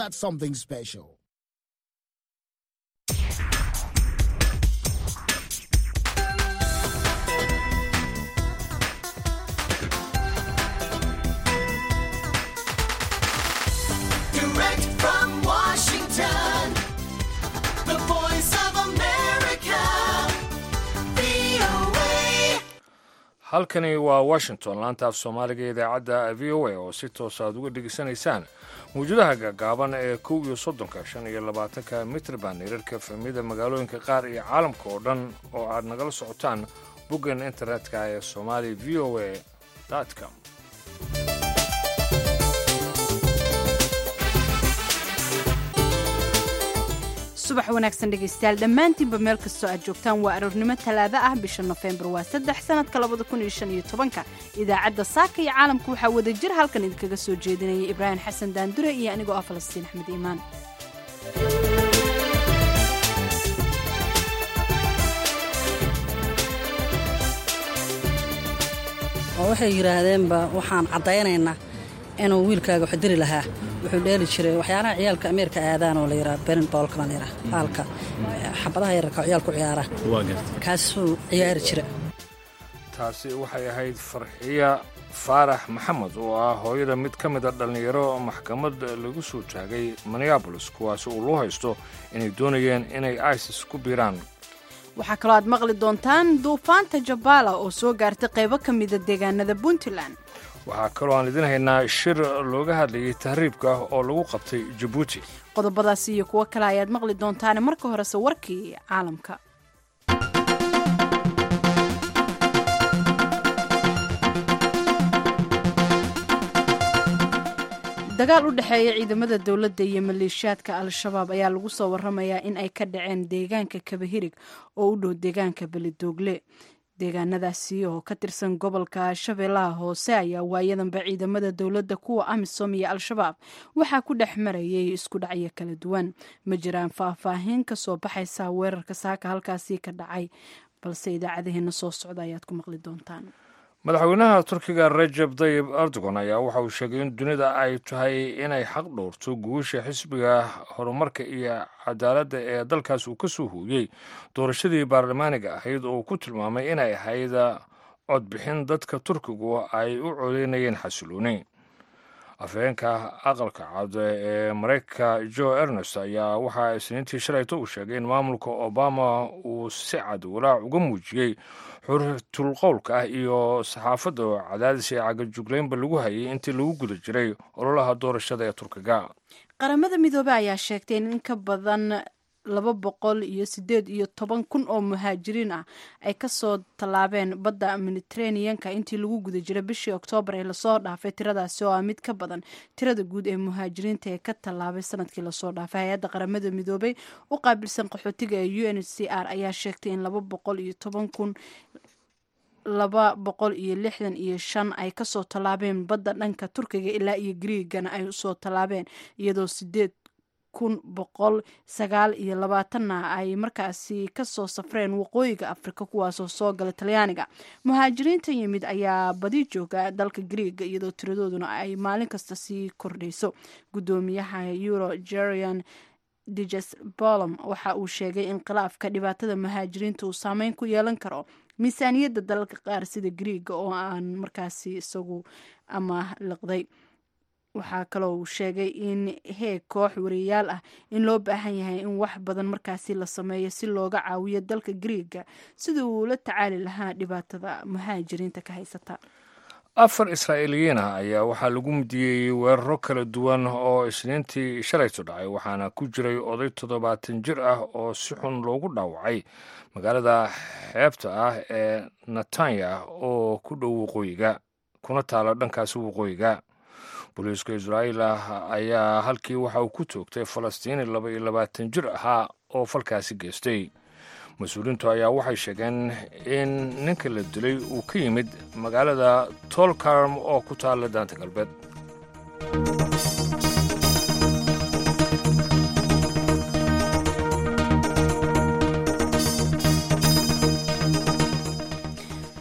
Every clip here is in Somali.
That's something special. Direct from Washington, the voice of America, VOA. halkani waa washington laanta af soomaaliga ee idaacadda v o a oo si toos aad uga dhegaysanaysaan mawjadaha gaagaaban ee kow iyo soddonka shan iyo labaatanka mitrban hirarka fahmida magaalooyinka qaar iyo caalamka oo dhan oo aad nagala socotaan boggan internetka ee somali v o a com subax wanaagsan dhegaystayaal dhammaantiinba meel kastoo aad joogtaan waa aroornimo talaado ah bisha nofembar waa saddex sanadka labada kun iyo shan iyo tobanka idaacadda saaka iyo caalamka waxaa wada jir halkan idinkaga soo jeedinaya ibraahim xasan daandure iyo anigoo ah falastiin axmed iimaan oo waxay yidhaahdeenba waxaan caddaynaynaa inuu wiilkaaga wax diri lahaa wuxuu dheeli jiray waxyaalaha ciyaalka ameerika aadaan oo la yidhaha berin boolkana la yidhaha baalka xabadaha yararka oo ciyaalku ciyaara kaasuu ciyaari jira taasi waxay ahayd farxiya faarax maxamed oo ah hooyada mid ka mid a dhallinyaro maxkamad lagu soo taagay minneabolis kuwaasi uu loo haysto inay doonayeen inay isis ku biiraan waxaa kaloo aad maqli doontaan duufaanta jabbaala oo soo gaartay qaybo ka mida deegaanada puntland waxaa kaloo aan idin haynaa shir looga hadlayay tahriibka oo lagu qabtay jabuuti qodobadaasi iyo kuwo kale ayaad maqli doontaane marka horese warkii caalamka dagaal u dhexeeya ciidamada dowladda iyo maleeshiyaadka al-shabaab ayaa lagu soo waramayaa in ay ka dhaceen deegaanka kabahirig oo u dhow deegaanka belidoogle deegaanadaasi oo ka tirsan gobolka shabeellaha hoose ayaa waayadanba ciidamada dowladda kuwa amisom iyo al-shabaab waxaa ku dhex marayay isku dhacyo kala duwan ma jiraan faahfaahin ka soo baxaysa weerarka saaka halkaasi ka dhacay balse idaacadaheena soo socda ayaad ku maqli doontaan madaxweynaha turkiga rajab dayib erdogan ayaa waxa uu sheegay in dunida ay tahay inay xaq dhowrto guusha xisbiga horumarka iyo cadaaladda ee dalkaas uu ka soo hooyey doorashadii baarlamaaniga ahayd oo uu ku tilmaamay inay ahayd codbixin dadka turkigu ay u codeynayeen xasilooni afhayeenka aqalka cad ee maraykanka jo ernest ayaa waxaa isniintii shalayto uu sheegay in maamulka obama uu si cad walaac uga muujiyey xurriyatul qowlka ah iyo saxaafadda oo cadaadis ee cagajuglaynba lagu hayay intii lagu guda jiray ololaha doorashada ee turkiga qaramada midoobey ayaa sheegtay in in ka badan laba boqol iyo sideed iyo toban kun oo muhaajiriin ah ay kasoo tallaabeen badda mediteraneanka intii lagu guda jiray bishii oktoobar ee lasoo dhaafay tiradaasi oo ah mid ka badan tirada guud ee muhaajiriinta ee ka tallaabay sanadkii lasoo dhaafay hay-adda qaramada midoobey u qaabilsan qaxootiga ee u n h c r ayaa sheegtay in laba boqol iyo toban kun laba boqol iyo lixdan iyo shan ay kasoo tallaabeen badda dhanka turkiga ilaa iyo griigana ay usoo tallaabeen iyadoo sideed kun boqol sagaal iyo labaatanna ay markaasi kasoo safreen waqooyiga afrika kuwaasoo soo gala talyaaniga muhaajiriinta yimid ayaa badi jooga dalka griiga iyadoo tiradooduna ay maalin kasta sii kordhayso gudoomiyaha euro jerian diges bolom waxa uu sheegay in khilaafka dhibaatada muhaajiriinta uu saameyn ku yeelan karo miisaaniyadda dalalka qaar sida griiga oo aan markaasi isagu ama liqday waxaa kaloo uu sheegay in heeg koox wariyaal ah in loo baahan yahay in wax badan markaasi la sameeyo si looga caawiyo dalka griiga sidii uu la tacaali lahaa dhibaatada muhaajiriinta ka haysata afar israa'iiliyiin ah ayaa waxaa lagu mudiyey weeraro kala duwan oo isniintii shalayto dhacay waxaana ku jiray oday toddobaatan jir ah oo si xun loogu dhaawacay magaalada xeebta ah ee netanya oo ku dhow waqooyiga kuna taala dhankaasi waqooyiga booliiska israa'iil ah ayaa halkii waxa uu ku toogtay falastiini laba iyo labaatan jir ahaa oo falkaasi geystay mas-uuliintu ayaa waxay sheegeen in ninka la dilay uu ka yimid magaalada tolkarm oo ku taalla daanta galbeed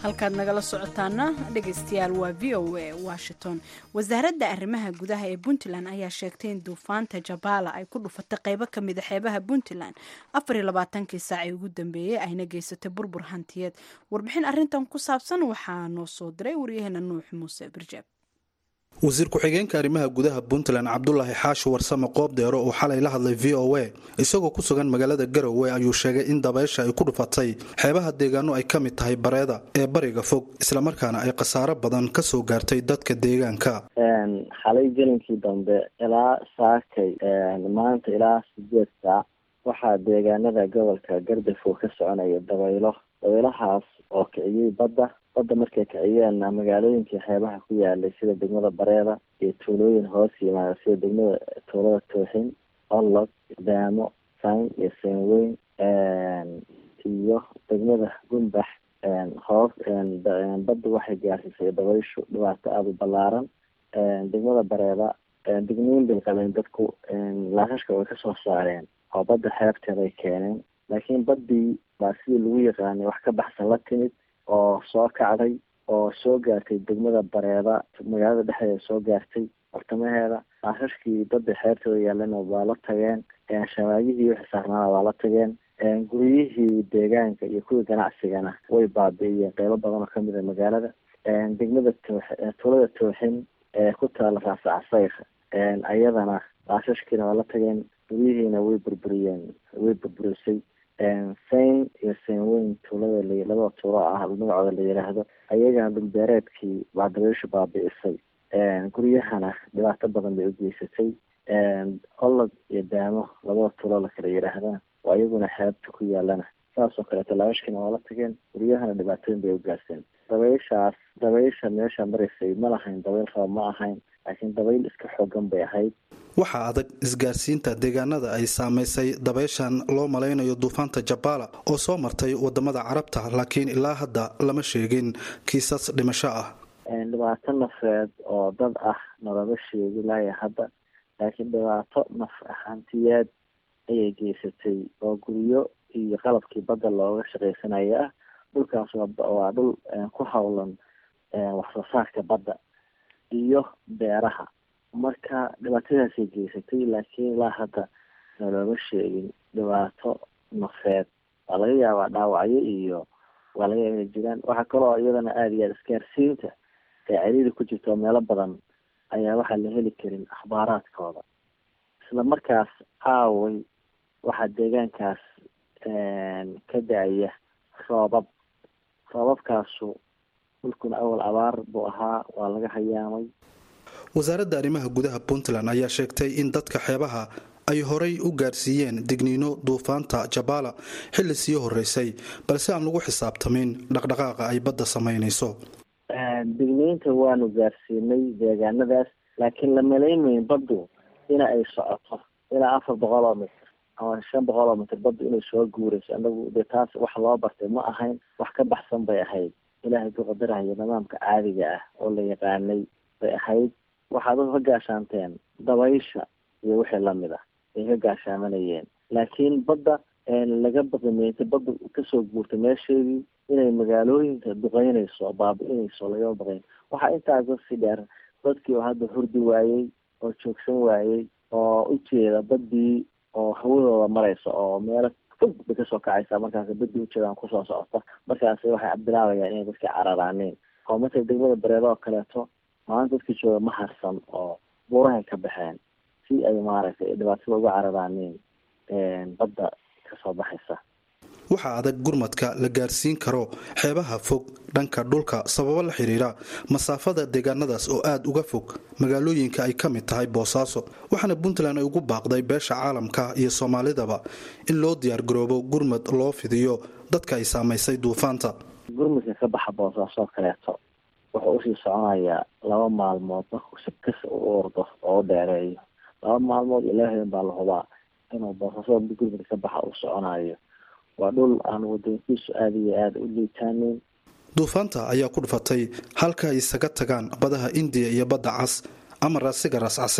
halkaad nagala socotaana dhegaystayaal waa v o a washington wasaaradda arrimaha gudaha ee puntland ayaa sheegtay in duufaanta jabaala ay ku dhufatay qeybo ka mida xeebaha puntland afariyo labaatankii saacii ugu dambeeyey ayna geysatay burbur hantiyeed warbixin arrintan ku saabsan waxaa noo soo diray waryaheena nuux muuse birjeeb wasiir ku-xigeenka arrimaha gudaha puntland cabdulaahi xaashi warsame qoobdeero oo xalay la hadlay v o a isagoo ku sugan magaalada garowe ayuu sheegay in dabaysha ay ku dhufatay xeebaha deegaano ay ka mid tahay bareeda ee bariga fog islamarkaana ay khasaaro badan ka soo gaartay dadka deegaanka xalay gelinkii dambe ilaa saakay maanta ilaa sideed saac waxaa deegaanada gobolka gardafow ka soconaya dabaylo dabaylahaas oo kiciyey badda badda markay kiciyeenna magaalooyinkii xeebaha ku yaalay sida degmada bareeda iyo tuulooyin hoos yimaada sida degmada tuulada tooxin olog daamo sayn iyo seenweyn iyo degmada gumbax hoos badda waxay gaarsiisay dabayshu dhibaato aada u ballaaran degmada bareeda degniin bay qabeen dadku laashashka way kasoo saareen oo badda xeebteeda ay keeneen laakiin baddii baa sidii lagu yaqaanay wax ka baxsan la timid oo soo kacday oo soo gaartay degmada bareeda magaalada dhexdeeda soo gaartay bartamaheeda laashashkii badda xeebteeda yaalana waa la tageen shabaagihii wixii saarnaana waa la tageen guryihii deegaanka iyo kuwii ganacsigana way baabi'iyeen qeybo badan oo kamid a magaalada degmada toox tuulada tooxin ee ku taala raasa casayr ayadana laashashkiina waa la tageen guryihiina way burburiyeen way burburisay sayn iyo saynweyn tuulada la labada tuulo ah magacooda la yidhaahdo ayagana dhulbeereedkii baa dabayshu baabi'isay guryahana dhibaato badan bay u geysatay olog iyo daamo labada tuulo la kala yidhaahdana oo iyaguna xeebta ku yaalana saasoo kaleeto laashkiina waa la tageen guryahana dhibaatooyin bay u gaarseen dabayshaas dabaysha meesha maraysay ma lahayn dabayl raba ma ahayn laakiin dabayl iska xoogan bay ahayd waxaa adag isgaarsiinta deegaanada ay saamaysay dabayshan loo malaynayo duufaanta jabaala oo soo martay wadamada carabta laakiin ilaa hadda lama sheegin kiisas dhimasho ah dhibaato nafeed oo dad ah nalama sheegi laaya hadda laakiin dhibaato naf hantiyeed ayay geysatay oo guryo iyo qalabkii badda looga shaqaysanaya ah dhulkaas waa dhul ku howlan waxsoo saarka badda iyo beeraha marka dhibaatadaasay geysatay laakiin ilaa hadda nalooma sheegin dhibaato nafeed waa laga yaabaa dhaawacyo iyo waa laga yaaba inay jiraan waxaa kaloo iyadana aada iyo aada isgaarsiinta ee ciriiri ku jirta oo meelo badan ayaa waxaa la heli karin akhbaaraadkooda isla markaas aaway waxaa deegaankaas ka da-aya roobab roobabkaasu dhulkuna awal abaar buu ahaa waa laga hayaamay wasaaradda arrimaha gudaha puntland ayaa sheegtay in dadka xeebaha ay horay u gaarsiiyeen digniino duufaanta jabaala xilli sii horeysay balse aan lagu xisaabtamin dhaqdhaqaaqa ay badda samaynayso digniinta waanu gaarsiinay deegaanadaas laakiin la malaymayn baddu ina ay socoto ilaa afar boqol oo mitr ama shan boqol oo mitr baddu inay soo guurayso anagu dee taas wax loo bartay ma ahayn wax ka baxsan bay ahayd ilaahay ku qadarahayo nidaamka caadiga ah oo la yaqaanay bay ahayd waxaad ka gaashaanteen dabaysha iyo wixii lamid ah ay ka gaashaamanayeen laakiin badda laga baqimeyntay badda kasoo guurtay meesheedii inay magaalooyinka duqeynayso oo baabi-inayso lagama baqayn waxaa intaas kasii dheer dadkii oo hadda hurdi waayey oo joogsan waayey oo ujeeda baddii oo hawadooda maraysa oo meelo fog bay kasoo kacaysaa markaas baddii ujeedaan kusoo socota markaas waxay bilaabayaan inay dadkii cararaaneen oo marka degmada bareedo oo kaleeto maanta dadkii jooga ma harsan oo buurahay ka baxeen si ay maaragtay dhibaatada uga cararaaneen badda kasoo baxaysa waxaa adag gurmadka la gaarsiin karo xeebaha fog dhanka dhulka sababo la xiriira masaafada deegaanadaas oo aada uga fog magaalooyinka ay ka mid tahay boosaaso waxaana puntland ay ugu baaqday beesha caalamka iyo soomaalidaba in loo diyaargaroobo gurmad loo fidiyo dadka ay saamaysay duufaanta gurmadka ka baxa boosaaso kaleeto wuxuu usii soconayaa laba maalmood markuu si kas u ordo oo u dheereeyo laba maalmood ilaahay baa la hubaa inuu boosaaso gurmadka ka baxa uu soconayo waa dhul aan wadankiisu aada iyo aada u liitaaneyn duufaanta ayaa ku dhufatay halka ay isaga tagaan badaha indiya iyo badda cas ama raasiga ras caseer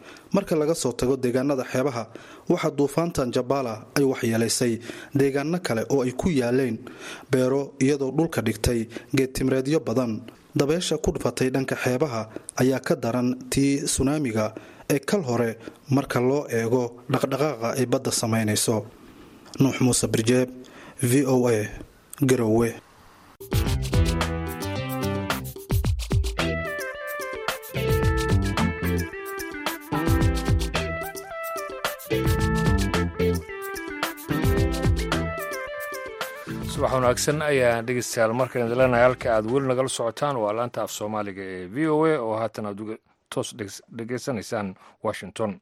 marka laga soo tago deegaanada xeebaha waxaa duufaantan jabala ay waxyeelaysay deegaano kale oo ay ku yaaleen beero iyadoo dhulka dhigtay geedtimreedyo badan dabeesha ku dhufatay dhanka xeebaha ayaa ka daran tii sunaamiga ee kal hore marka loo eego dhaqdhaqaaqa ay badda samaynayso nuux muuse birjeeb v o a garowe subax wanaagsan ayaan dhegeystayaal markaan idin leenahay halka aad weli nagala socotaan waa laanta af soomaaliga ee v o a oo haatan aad uga toos dhegeysanaysaan washington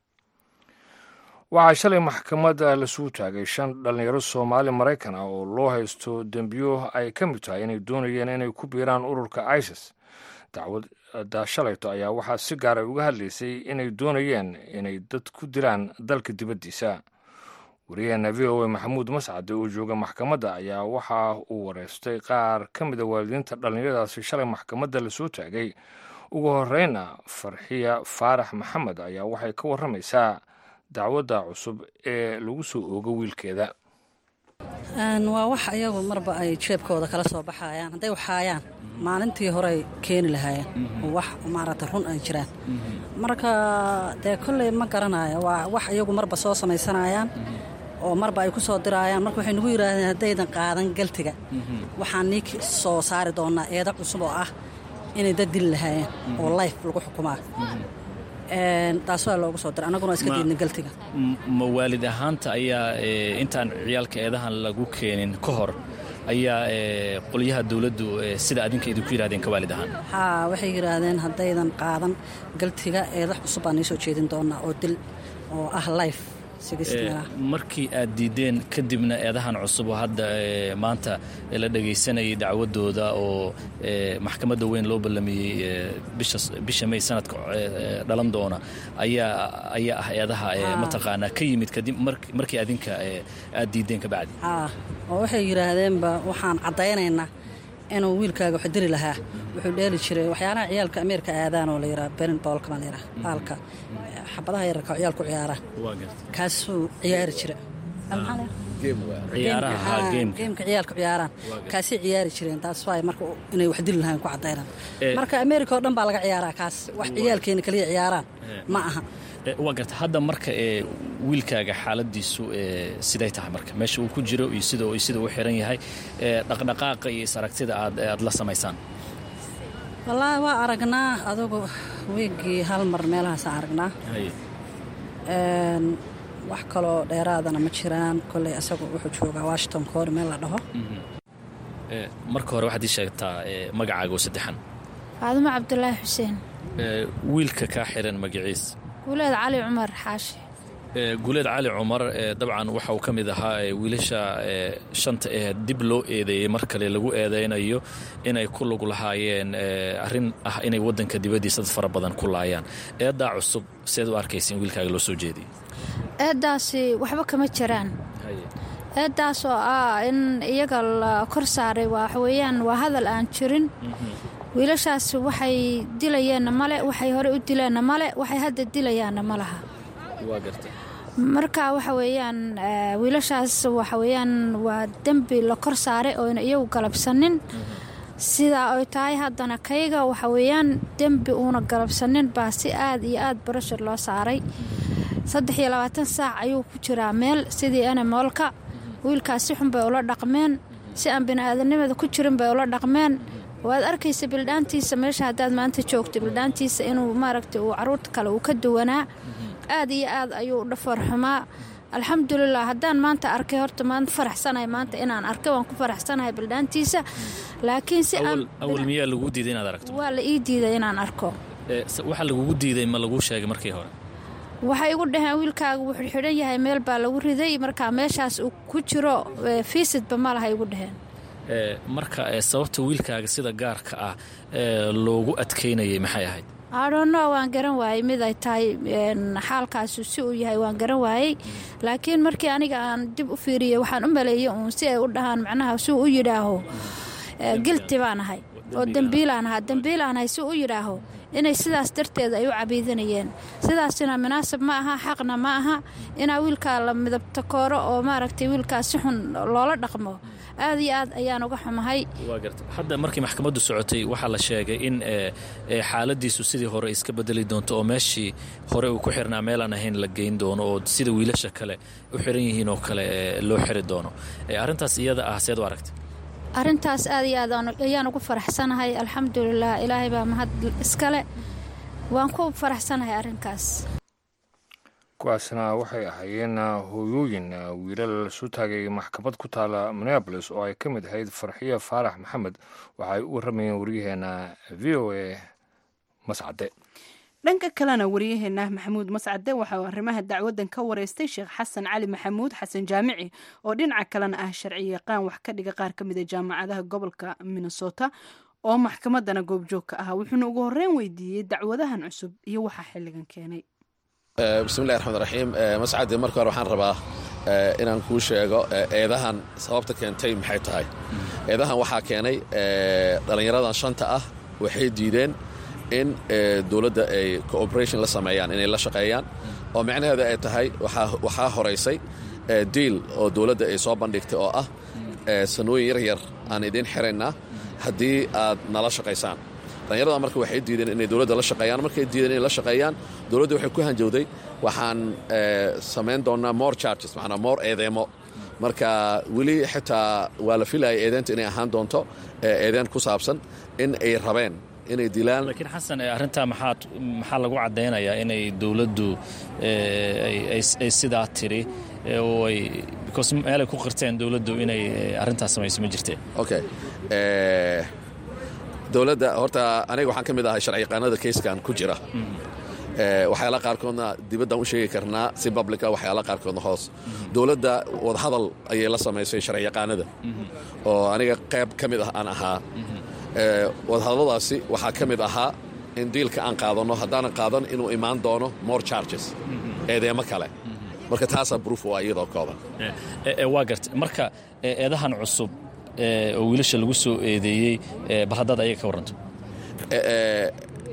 waxaa shalay maxkamadda lasuu taagay shan dhallinyaro soomaali maraykan ah oo loo haysto dembiyo ay ka mid tahay inay doonayeen inay ku biiraan ururka isis dacwadda shalayto ayaa waxaa si gaar ay uga hadlaysay inay doonayeen inay dad ku dilaan dalka dibaddiisa wariyaheena v o a maxamuud mascade oo jooga maxkamadda ayaa waxa uu wareystay qaar ka mida waalidiinta dhallinyaradaasi shalay maxkamadda lasoo taagay ugu horeyna farxiya faarax maxamed ayaa waxay ka warramaysaa dacwadda cusub ee lagu soo oogo wiilkeeda waa wax ayagu marba ay jeebkooda kala soo baxayaan hadday waxaayaan maalintii horey keeni lahaayeen oo wax maaragta run ay jiraan marka dee kolley ma garanayo waa wax iyagu marba soo samaysanayaan oo marba ay ku soo diraayaan marka waxay nagu yidhaahdeen haddaydan qaadan galtiga waxaan nii soo saari doonnaa eeda cusub oo ah inay dad dili lahaayeen oo life lagu xukumaa taas waa loogu soo diray annaguna iska diidna galtiga ma waalid ahaanta ayaa intaan ciyaalka eedahan lagu keenin ka hor ayaa qolyaha dowladdu sida adinka idinku yidhahdeen ka waalid ahaan haa waxay yidhaahdeen haddaydan qaadan galtiga eeda cusub baan nii soo jeedin doonnaa oo dil oo ah life markii aad diideen kadibna eedahan cusub oo hadda maanta la dhagaysanayay dacwadooda oo maxkamadda weyn loo ballamiyey bisha may sanadka dhalan doona ayaa ayaa ah eedaha mataqaanaa ka yimid kadib markii adinka aad diideen ka bacdi oo waxay yidhaahdeenba waxaan caddaynaynaa inuu wiilkaaga wax diri lahaa wuxuu dheeli jiray waxyaalaha ciyaalka ameerika aadaan oo la yidhaha berin boolka baa la yidhaha baalka xabadaha yararka oo ciyaalku ciyaaraan kaasuu ciyaari jira geemka ciyaalka ciyaaraan kaasay ciyaari jireen taas waay marka inay wax dili lahayn ku caddaynaan marka ameerika oo dhan baa laga ciyaaraa kaas wax ciyaalkeena kaliya ciyaaraan ma aha waa garta hadda marka ee wiilkaaga xaaladiisu siday tahay marka meesha uu ku jiro iyo sida sida uu xiran yahay dhaqdhaqaaqa iyo is-aragtida aad aad la samaysaan wallaahi waa aragnaa adugu weegii hal mar meelahaasaan aragnaa wax kaloo dheeraadana ma jiraan kolley asagu wuxuu joogaa washington koor meel la dhaho marka hore waxaad ii sheegtaa magacaaga oo saddexan faadumo cabdulaahi xuseen wiilka kaa xiran magaciis guuleed cali cumar xaashi guuleed cali cumar dabcan waxa uu ka mid ahaa wiilasha shanta ee dib loo eedeeyey mar kale lagu eedaynayo inay ku lug lahaayeen arrin ah inay waddanka dibaddiisa dad fara badan ku laayaan eeddaa cusub seed u arkaysa in wiilkaaga loo soo jeediyey eeddaasi waxba kama jiraan eeddaas oo ah in iyaga la kor saaray waxweeyaan waa hadal aan jirin wiilashaas waxay dilayeenna male waxay hore u dileenna male waxay hadda dilayaanna ma laha marka waxa weeyaan wiilashaas waxa weeyaan waa dembi la kor saaray ooyna iyagu galabsanin sidaa ay tahay haddana kayga waxa weeyaan dembi uuna galabsanin baa si aad iyo aad barashar loo saaray saddex iyo labaatan saac ayuu ku jiraa meel sidii enemoolka wiilkaas si xun bay ula dhaqmeen si aan bini'aadanimada ku jirin bay ula dhaqmeen waad arkaysa bildhaantiisa meesha haddaad maanta joogto bildhaantiisa inuu maaragtay uu caruurta kale uu ka duwanaa aad iyo aad ayuu dhafoor xumaa alxamdulilah haddaan maanta arkay horta maanta faraxsanahay maanta inaan arkay waan ku faraxsanahay bildhaantiisa laakiin si awal miyaa lagu diiday inaad aragto waa la ii diiday inaan arko waxa lagugu diiday ma laguu sheegay markii hore waxay igu dhaheen wiilkaaga wuxuu xidhan yahay meel baa lagu riday marka meeshaas uu ku jiro fiisidba ma laha igu dhaheen marka sababta wiilkaaga sida gaarka ah loogu adkaynayay maxay ahayd adhonno waan garan waayey mid ay tahay xaalkaasu si uu yahay waan garan waayey laakiin markii aniga aan dib u fiiriyey waxaan u maleeyey uun si ay u dhahaan macnaha si uu u yidhaaho gilti baan ahay oo dembiilaan ahaa dembiilaan hay si u yidhaaho inay sidaas darteed ay u cabiidanayeen sidaasina munaasab ma aha xaqna ma aha inaa wiilkaa la midabta kooro oo maaragtay wiilkaas si xun loola dhaqmo aad iyo aad ayaan uga xumahay waa garta hadda markii maxkamaddu socotay waxaa la sheegay in ee, ee, xaaladiisu sidii hore iska bedeli doonto oo meeshii hore uu ku xirnaa meelaan ahayn la geyn doono oo sida wiilasha kale u xiran yihiin oo kale ee, loo xiri doono Ee, arrintaas iyada ah seed u aragta arrintaas aad iyo aad aan- ayaan ugu faraxsanahay alxamdulilah ilaahay baa mahad iskale waan ku faraxsanahay arrinkaas kuwaasna waxay ahaayeen hooyooyin wiilal soo taagay maxkamad ku taala minneabolis oo ay ka mid ahayd farxiyo faarax maxamed waxa ay u waramayeen waryaheena v o a mascade dhanka kalena wariyaheena maxamuud mascade waxa uu arrimaha dacwadan ka wareystay sheekh xasan cali maxamuud xasan jaamici oo dhinaca kalena ah sharci yaqaan wax ka dhiga qaar ka mid a jaamacadaha gobolka minnesota oo maxkamadana goobjoog ka ah wuxuuna ugu horreyn weydiiyey dacwadahan cusub iyo waxaa xilligan keenay bismillahi raxmaan raxiim mascadi marka hore waxaan rabaa eh, inaan kuu sheego eh, eedahan sababta keentay maxay tahay eedahan waxaa keenay eh, dhallinyaradan shanta ah waxay diideen in eh, dowladda ay cooperation la sameeyaan inay la shaqeeyaan oo micnaheeda ay tahay waxaa- waxaa horaysay eh, diil oo dowladda ay soo bandhigtay oo ah eh, sanooyin yar yar aan idiin xiraynaa haddii aad nala shaqaysaan dhallinyarada marka waxay diideen inay dowladda la shaqeeyaan markay diideen inay la shaqeeyaan dowladda waxay ku hanjowday waxaan eh, samayn doonaa more charges macnaa more eedeemo marka weli xitaa waa la filayay eedeenta inay ahaan doonto eh, eedeen ku saabsan in ay rabeen inay dilaan laakiin xasan ee, arrintaa maxaad maxaa lagu caddaynayaa inay dowladdu ee, ay- ay- ay sidaa tiri ee, oo ay because meelay ku qirteen dowladdu inay ee, arrintaas samayso ma jirteen okay eh, dowladda horta aniga waxaan ka mid ahay sharci yaqaanada keyskan ku jira Eh, waxyaala qaarkoodna dibaddaan u sheegi karnaa si publica waxyaala qaarkoodna hoos dowladda wadahadal ayay la samaysay sharci yaqaanada oo aniga qayb ka mid ah aan ahaa Eh, wadahadalladaasi waxaa ka mid ahaa in diilka aan qaadanno haddaanan qaadan inuu imaan doono more charges eedeemo kale marka taasaa proof waa iyadoo kooban Ee, ee, waa garta marka ee, eedahan cusub ee, oo wiilasha lagu soo eedeeyey ee, bal haddaad ayaga ka warranto Eh,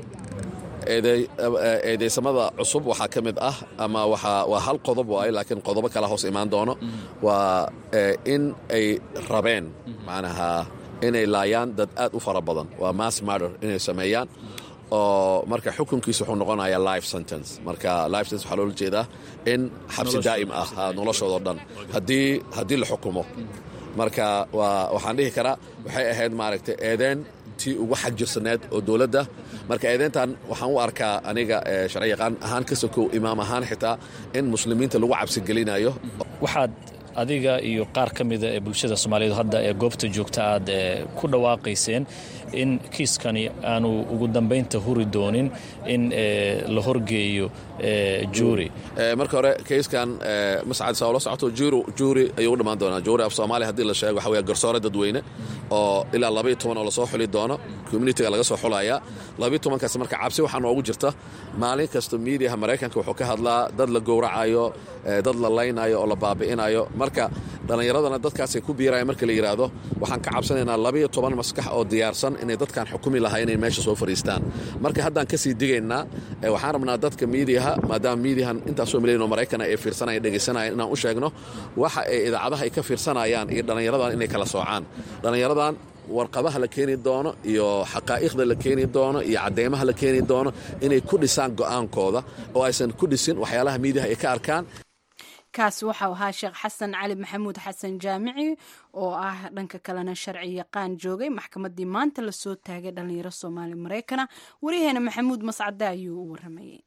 eede- eh, eedeysamada cusub waxaa ka mid ah ama waxaa waa hal qodob waaye laakiin qodobo kala hoos imaan doono waa eh, in ay rabeen macnaha inay laayaan dad aad u fara badan waa mass murder inay sameeyaan oo marka xukunkiisa wuxuu noqonayaa life sentence marka life sentence waxaa loola jeedaa in xabsi daa'im ah ha, noloshoodao dhan haddii haddii la xukumo marka waa waxaan dhihi karaa waxay ahayd maaragtay eedeen tii ugu xagjirsaneed oo dowladda marka eedeyntan waxaan u arkaa aniga eh, sharci yaqaan ahaan ka sokow imaam ahaan xitaa in muslimiinta lagu cabsigelinayo waxaad adiga iyo qaar ka mida ee bulshada soomaaliyeed hadda ee goobta joogta aad ee, ku dhawaaqayseen in kiiskani aanu ugu dambaynta huri doonin in ee, la horgeeyo ee, juuri Eh, marka hore keyskan eh, mascad saa ula socoto juuri juuri ayuu u dhammaan doonaa juuri af soomaaliya haddii la sheego waxa weeye garsoore dadweyne oo ilaa labaiyo toban oo lasoo xuli doono communitiga laga soo xulayaa labaiyo tobankaas marka cabsi waxaa noogu jirta maalin kasta miidiyaha maraykanka wuxuu ka hadlaa dad la gowracayo eh, dad la laynayo oo la baabi'inayo marka dhallinyaradana dadkaasay ku biiraya marka la yidhaahdo waxaan ka cabsanaynaa labaiyo toban maskax oo diyaarsan inay dadkan xukumi lahaa inay meesha soo fadhiistaan marka haddaan kasii digaynaa eh, waxaan rabnaa dadka miidiyaha maadaama miidiyahan intaasoo milyan oo maraykana ay fiirsanaya dhegaysanayaan inaan u sheegno waxa ay idaacadaha ay ka fiirsanayaan iyo dhallinyaradan inay kala soocaan dhallinyaradan warqadaha la keeni doono iyo xaqaa'iqda la keeni doono iyo cadeymaha la keeni doono inay ku dhisaan go'aankooda oo aysan ku dhisin waxyaalaha miidiyaha ay ka arkaan kaas waxau ahaa sheekh xasan cali maxamuud xasan jaamici oo ah dhanka kalena sharci yaqaan joogay maxkamadii maanta lasoo taagay dhalinyaro soomaali maraykana wariyaheena maxamuud mascade ayuu u waramayay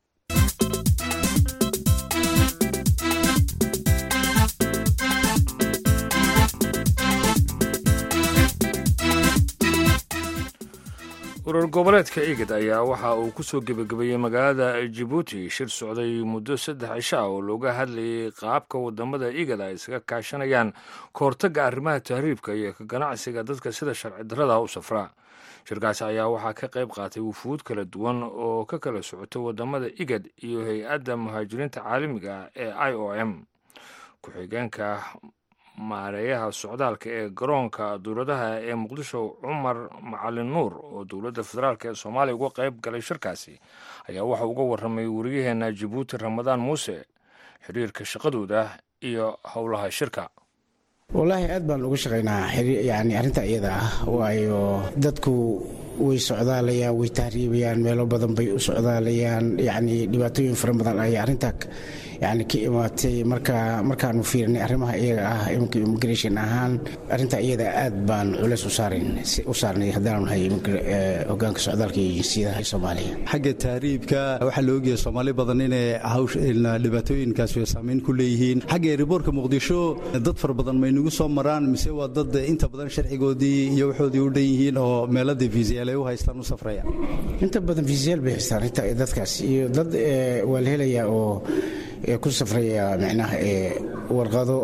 urur goboleedka igad ayaa waxa uu ku soo gebagabeeyey magaalada jibuuti shir socday muddo saddex cisho ah oo looga hadlayay qaabka wadamada igad ay isaga kaashanayaan kahortagga arrimaha tahriibka iyo ka ganacsiga dadka sida sharci darrada u safra shirkaasi ayaa waxaa ka qayb qaatay wufuud kala duwan oo ka kala socota wadamada igad iyo hay-adda muhaajiriinta caalamiga ah ee i o m ku-xigeenka maareeyaha socdaalka ee garoonka dowladaha ee muqdisho cumar macalin nuur oo dowladda federaalk ee soomaaliya uga qayb galay shirkaasi ayaa waxa uga warramay wariyaheena jabuuti ramadaan muuse xiriirka shaqadooda iyo howlaha shirka wallaahi aad baan uga shaqaynaa yani arrinta iyada ah waayo dadku way socdaalayaan way tahriibayaan meelo badan bay u socdaalayaan yani dhibaatooyin fara badan ayaa arrintaa yani ka imaatay marka markaanu fiirinay arrimaha iyaga ah iminka immigration ahaan arrinta iyada aad baan culeys u saarnay haddaanu nahay hogaanka socdaalka iyo jinsiyadaha soomaaliya xagga tahriibka waxaa la ogyahay soomaali badan inay dhibaatooyinkaas saamayn ku leeyihiin xagga eriboorka muqdisho dad fara badan may nagu soo maraan mise waa dad inta badan sharcigoodii iyo waxoodii u dhan yihiin oo meeladii fiisiyaal ay u haystaan u safraya inta badan fiisiyaal bay haystaan dadkaas iyo dad waa la helayaa oo ku safraya micnaha warqado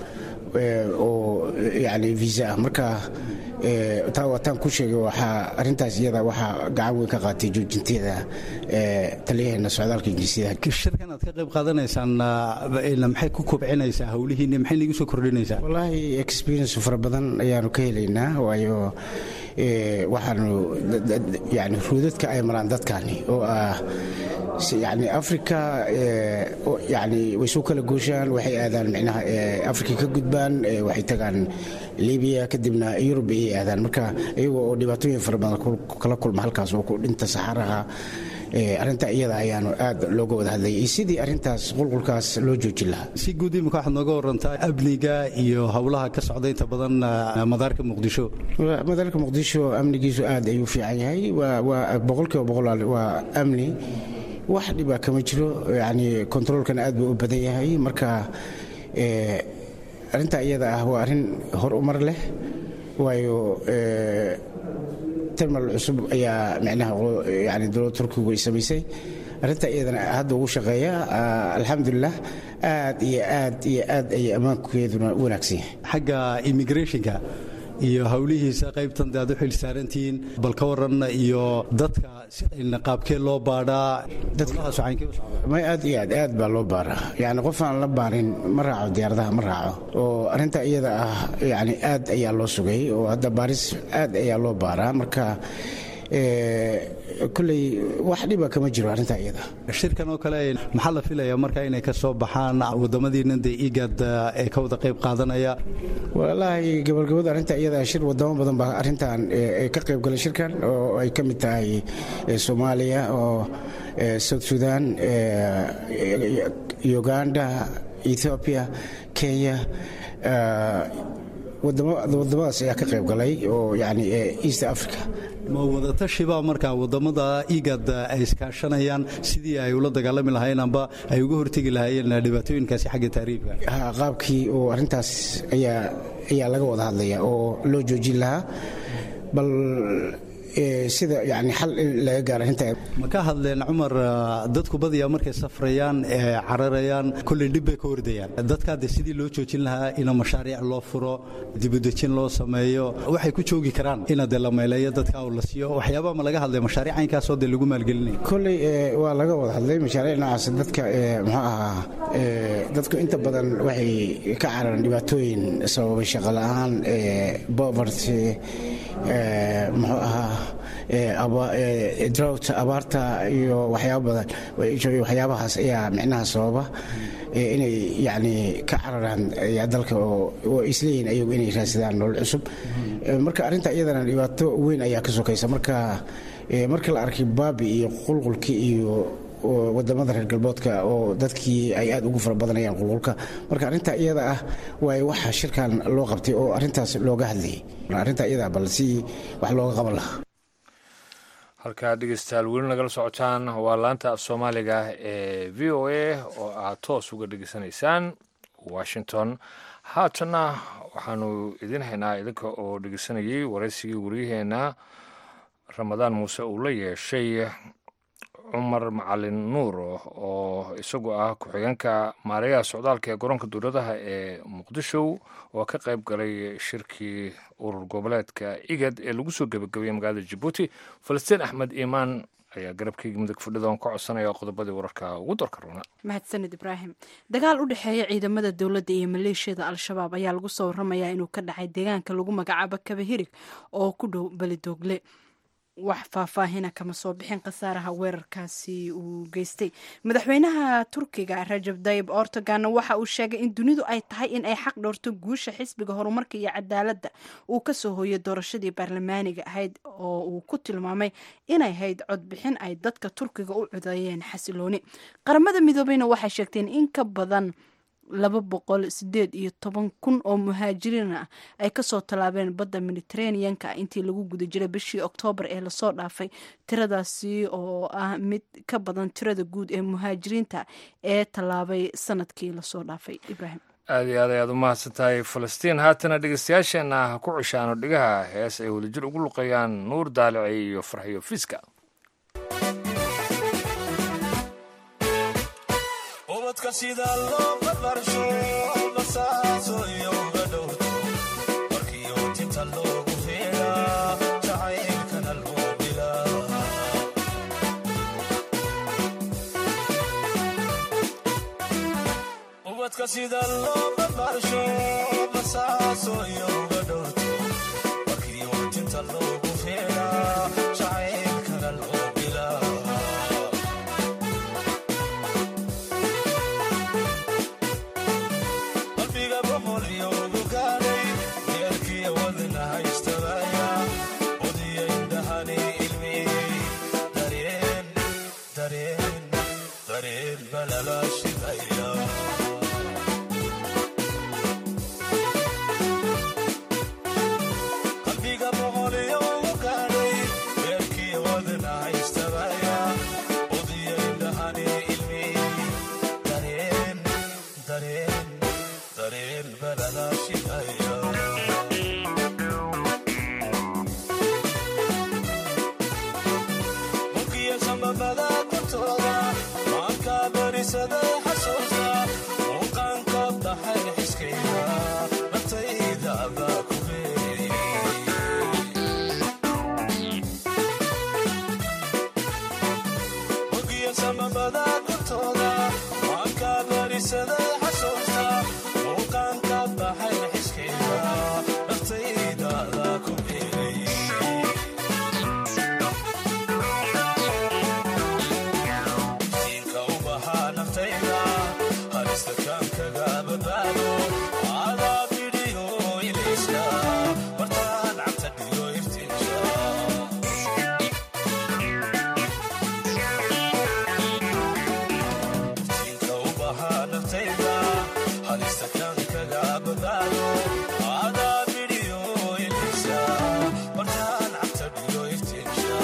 oo yani visa ah marka taa waataan ku sheegay waxaa arrintaas iyada waxaa gacan weyn ka qaatay joojinteeda taliyaheena socdaalka jinsiyadaha shirkan aad ka qayb qaadanaysaan maxay ku kobcinaysaa howlihiinni maxay nagu soo kordhinaysaa wallaahi experience fara badan ayaanu ka helaynaa waayo waxaanu yani ruudadka ay maraan dadkani oo ah yani africa yani way soo kala gooshaan waxay aadaan micnaha africa ka gudbaan waxay tagaan libiya kadibna yurub ayay aadaan marka iyagoo oo dhibaatooyin fara badan kala kulma halkaas oo ku dhinta saxaraha arrinta iyada ayaanu aad looga wada hadlayay sidii arrintaas qulqulkaas loo joojin lahaa si guud imika waxaad nooga warantaa amniga iyo howlaha ka socda inta badan madaarka muqdisho madaarka muqdisho amnigiisu aad ayuu fiican yahay waa boqolkiiba boqol waa amni wax dhibaa kama jiro yani kontaroolkana aad buu u badan yahay marka arrinta iyada ah waa arrin hor umar leh waayo terminal cusub ayaa micnaha yani dowladda turkigu ay samaysay arrinta iyadana hadda ugu shaqeeya alxamdulilah aad iyo aad iyo aad ayay ammaankeeduna u wanaagsan yahay xagga immigrationka iyo howlihiisa qaybtan de aad u xil saarantihiin bal ka waran iyo dadka qaabkee loo baadhaa may aad iyo aad aad baa loo baaraa yani qof aan la baarin ma raaco diyaaradaha ma raaco oo arrinta iyada ah yani aad ayaa loo sugay oo hadda baaris aad ayaa loo baaraa marka koley wax dhiba kama jiro arrinta iyada shirkan oo kale maxaa la filayaa marka inay ka soo baxaan wadamadiina dee igad ee ka wada qayb qaadanaya walaahi gabagabada arrinta iyada shir wadamo badan baa arrintan ka qayb galay shirkan oo ay ka mid tahay soomaaliya oo south sudan uganda ethiopia kenya wadamadaas ayaa ka qayb galay oo yani east africa ma wadatashiba markaa wadamada igad ay iskaashanayaan sidii ay ula dagaalami lahayn amba ay uga hortegi lahaayeen dhibaatooyinkaasi xagga taariibka qaabkii oo arrintaas ayaa laga wada hadlaya oo loo joojin lahaa bal sida yani xal in laga gaaro arrinta ma ka hadleen cumar dadku badiyaa markay safrayaan ee cararayaan kolley dhib bay ka hordayaan dadkaa de sidii loo joojin lahaa ina mashaariic loo furo dibudejin loo sameeyo waxay ku joogi karaan ina de la meeleeyo dadka la siiyo waxyaabaa ma laga hadlay mashaariic caynkaasoo de lagu maalgelinaya kolley waa laga wada hadlay mashaariic noocaas dadka muxuu ahaa dadku inta badan waxay ka cararaan dhibaatooyin sababay shaqo la-aan poverty muxuu ahaa drought abaarta iyo waxyaaba badan waxyaabahaas ayaa micnaha sababa inay yani ka cararaan dalka oo isleeyihin ayagu inay raadsadaan nolol cusub marka arrinta iyadana dhibaato weyn ayaa ka sokaysa marka marka la arkay baabi iyo qulqulki iyo wadamada reer galboodka oo dadkii ay aad ugu fara badanayaan qulqulka marka arrinta iyada ah waay waxa shirkan loo qabtay oo arrintaas looga hadlayay arrinta iyada bal si wax looga qaban lahaa halkaa dhegeystayaal weli nagala socotaan waa laanta af soomaaliga ee v o a oo aad toos uga dhegeysanaysaan washington haatana waxaanu idin haynaa idinka oo dhegeysanayay waraysigii waryaheena ramadaan muuse uu la yeeshay cumar macalin nuur oo isagu ah ku-xigeenka maareeyaha socdaalka ee garoonka dowladaha ee muqdisho oo ka qayb galay shirkii urur goboleedka igad ee lagu soo gebagabeeyey magaalada jabuuti falastiin axmed iimaan ayaa garabkayga midug fadhidoon ka codsanaya qodobadii wararka ugu darka roona mahadsanid ibraahim dagaal u dhexeeya ciidamada dowladda iyo maleeshiyada al-shabaab ayaa lagu soo waramayaa inuu ka dhacay deegaanka lagu magacaabo kabahirig oo ku dhow belidoogle wax faahfaahina kama soo bixin khasaaraha weerarkaasi uu geystay madaxweynaha turkiga rajab dayib ortoganna waxa uu sheegay in dunidu ay tahay in ay xaq dhowrto guusha xisbiga horumarka iyo cadaaladda uu kasoo hooyay doorashadii baarlamaaniga ahayd oo uu ku tilmaamay inay hayd codbixin ay dadka turkiga u codeeyeen xasilooni qaramada midoobeyna waxay sheegteen in ka badan laba boqol sideed iyo toban kun oo muhaajiriin ah ay kasoo tallaabeen badda mediteraneanka intii lagu guda jiray bishii oktoobar ee lasoo dhaafay tiradaasi oo ah mid ka badan tirada guud ee muhaajiriinta ee tallaabay sanadkii lasoo dhaafay ibraahim aad iyo aad ayaad u mahadsan tahay falastiin haatana dhegeystayaasheenna ha ku ceshaano dhigaha hees ay wadajir ugu luqeeyaan nuur daalici iyo farxiyo fiska ubadka sida loo barbarsho basaaso iyo uga dhowto markiyo tinta loogu feeraa jacaylkana loo bilaa ubadka sida loo barbarsho basaaso iyo uga dhowto markiyo tinta loogu feeraa jacaylkana loo bilaa qalbiga boqol iyo ugu gaadhay deerkiya wadna haystabaya udiya indhahani ilmiyey dareen dareen dareen balala shidaya qalbiga boqol iyo ugu gaadhay deerkiya wadna haystabaya udiya indhahani ilmiyey dareen dareen dareen balala shidaya mulkiya sambabada kortooda maanka berisaday xasuusta muuqaanka baxay xiskayda naftayda baa ku beeriyey mulkiya sambabada kortooda maanka berisaday xasuusta muuqaanka baxay xiskayda naftayda baa ku beeriyey siinka u bahaa naftayda halista kaan kaga badbaado adaa bidhiyo ilayska martaan cabta dhiyo iftiinka siinka u bahaa naftayda halista kaan kaga badbaado adaa bidhiyo ilayska martaan cabta dhiyo iftiinka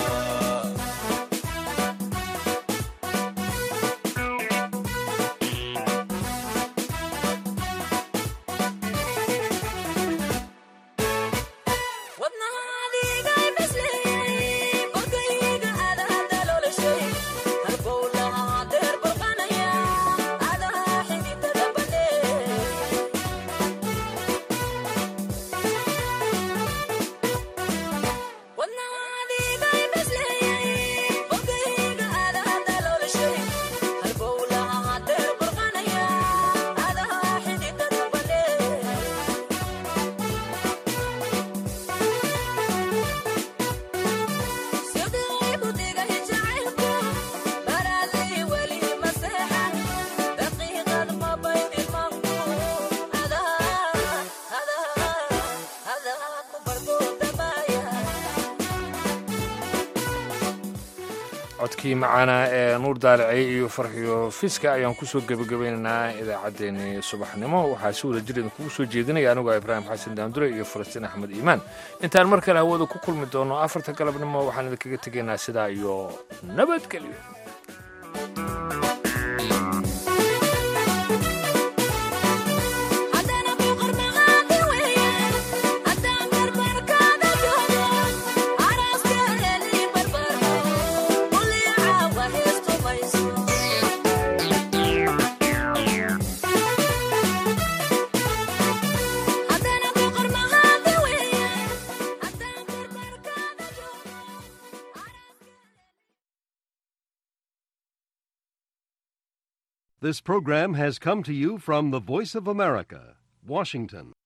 codkii macaana ee nuur daalici iyo farxiyo fiska ayaan kusoo gebagabaynaynaa idaacaddeenii subaxnimo waxaa si wada jir idinkugu soo jeedinaya anigoo ibraahim xasan daandure iyo falastiin axmed iimaan intaan mar kale hawada ku kulmi doono afarta galabnimo waxaan idinkaga tegaynaa sidaa iyo nabadgelyo This program has come to you from the Voice of America, Washington.